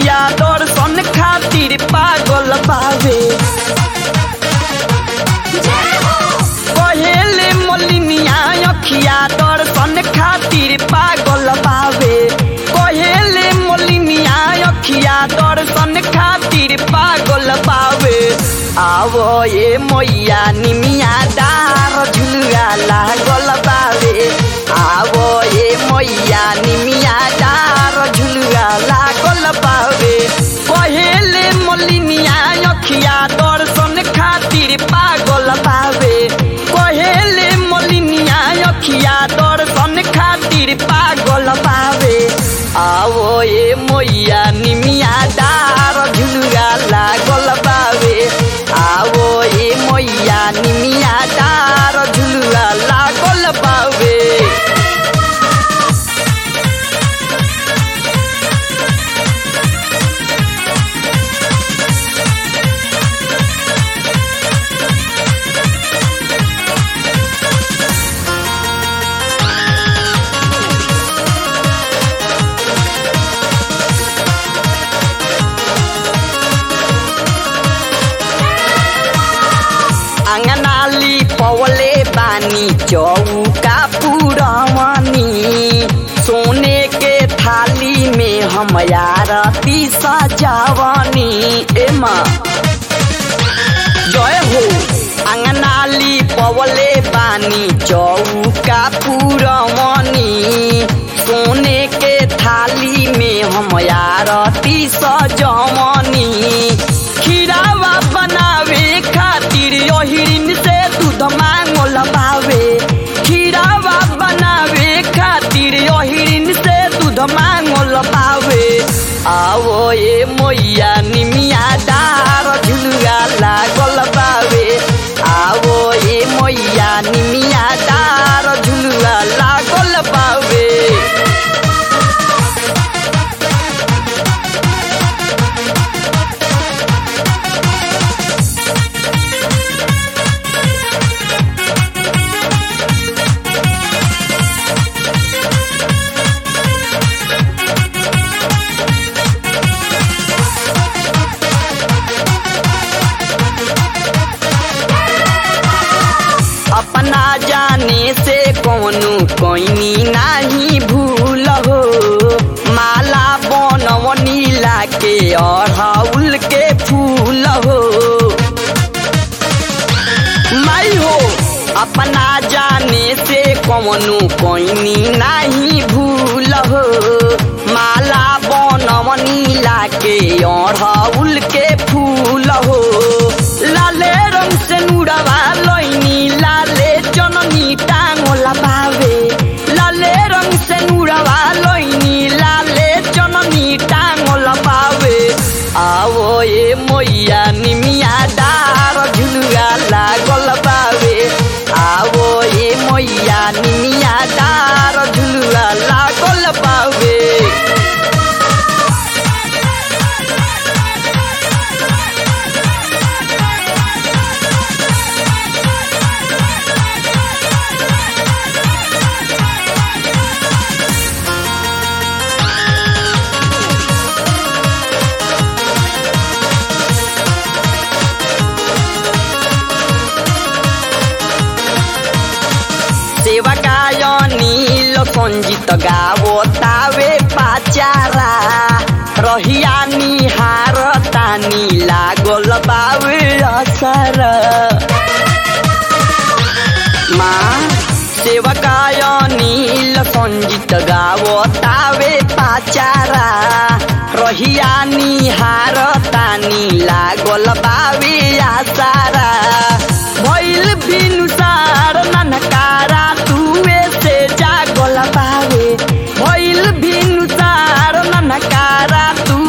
अखिया दर्शन खातिर पागल बावे कहेले मलिनिया अखिया दर्शन खातिर पागल बावे कहेले मलिनिया अखिया दर्शन खातिर पागल बावे आवो ये मैया निमिया डार झुलुआ लागल बावे आवो ये मैया निमिया डार झुलुआ लागल बावे कहेले मलिनिया अखिया दर्शन खातिर पागल बावे कहेले मलिनिया अखिया दर्शन खातिर पागल बावे आवो ये मैया निमिया डार झुलुआ लागल बावे आवो ये मैया निमिया डार झुलुआ लागल बावे आंगनाली पवले बानी चौका पुरवानी सोने के थाली में हम आरती सजावानी ए माँ जय हो आंगनाली पवले बानी चौका पुरवानी सोने के थाली में हम आरती सजवानी खीरावा बनावे खातिर ओहिरिन से दूध मांगल बावे खीरावा बनावे खातिर ओहिरिन से दूध मांगल बावे आवो ये मैया निमिया डार झुलुआ लागल बावे आवो ये मैया निमिया डार झुलुआ लागल बावे अपना जाने से कौनु कोइनी नाही भूल हो माला बनवनी लाके अड़हुल के फूल हो माई हो अपना जाने से कौनु कोइनी नाही भूल हो माला बनवनी लाके अड़हुल के फूल हो लाले रंग से नुड़वा लैनी लाले जननी टांगोला बावे लाले रंग से नुड़वा लैनी लाले जननी टांगोला बावे आवो ये मैया निमिया डार झुलुआ लागल बावे आवो ये मैया निमिया डार झुलुआ लागल बावे सेवकाय नील सञ्जित गावो तावे पाचारा रहिया निहार तानी लागल बावे असर माँ सेवकाय नील सञ्जित गावो तावे पाचारा रहिया निहार तानी लागल बावे आसारा भइल भिनुसार ननकारा तुवे से जागल बावे भइल भिनुसार ननकारा तू